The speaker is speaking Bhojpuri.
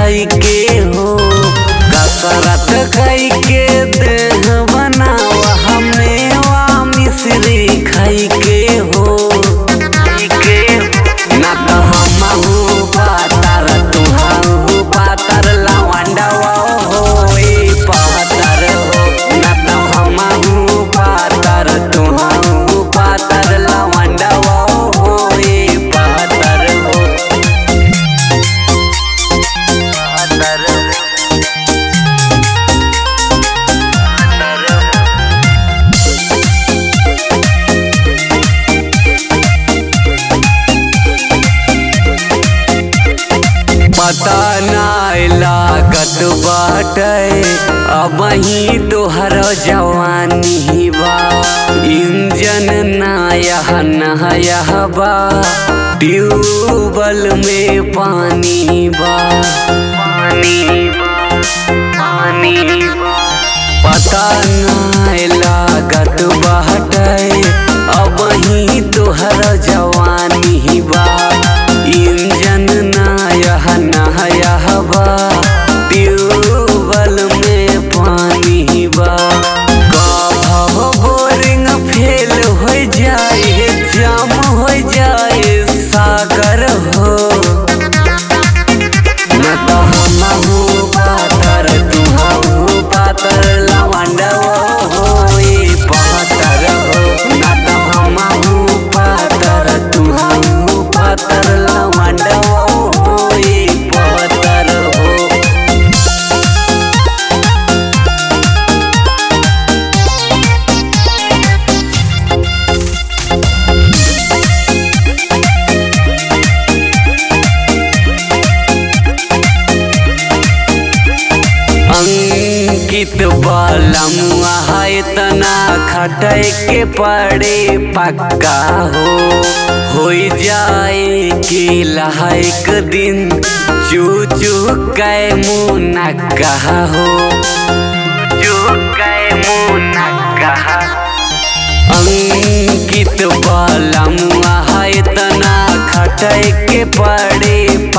खाई के हो कसरत खाई के देह बनावा हमने वा मिश्री खाई के हो ना तो हमहू पातर तुहू पातर लवंडवा हो ए पातर हो ना तो हमहू पातर तुहू पातर लवंडवा हो ए पातर हो पातर पता नाय लागत बाटे अब ही तोहर जवानी बा इंजन नायह नहयह बा ट्यूबल में पानी बा पानी बा पानी बा पता नाय लागत बाटे अब ही तोहर जवानी बा इंजन नायह नहयह बा ट्यूबल में पानी बा कभव बोरिंग फेल हो जाए जाम हो जाए सागर हो न तो हमहू पातर तुहू पातर लवंडवा हो ए पातर हो न तो हमहू पातर तुहू पातर लवंडवा हो ए पातर हो अंकित बालमुआ है तना खटै के पड़े पक्का हो हो जाए के लहक दिन चू चू कै मुँह कहा हो चू कै मुँह कहा अंकित बालमुआ है तना खटै के पड़े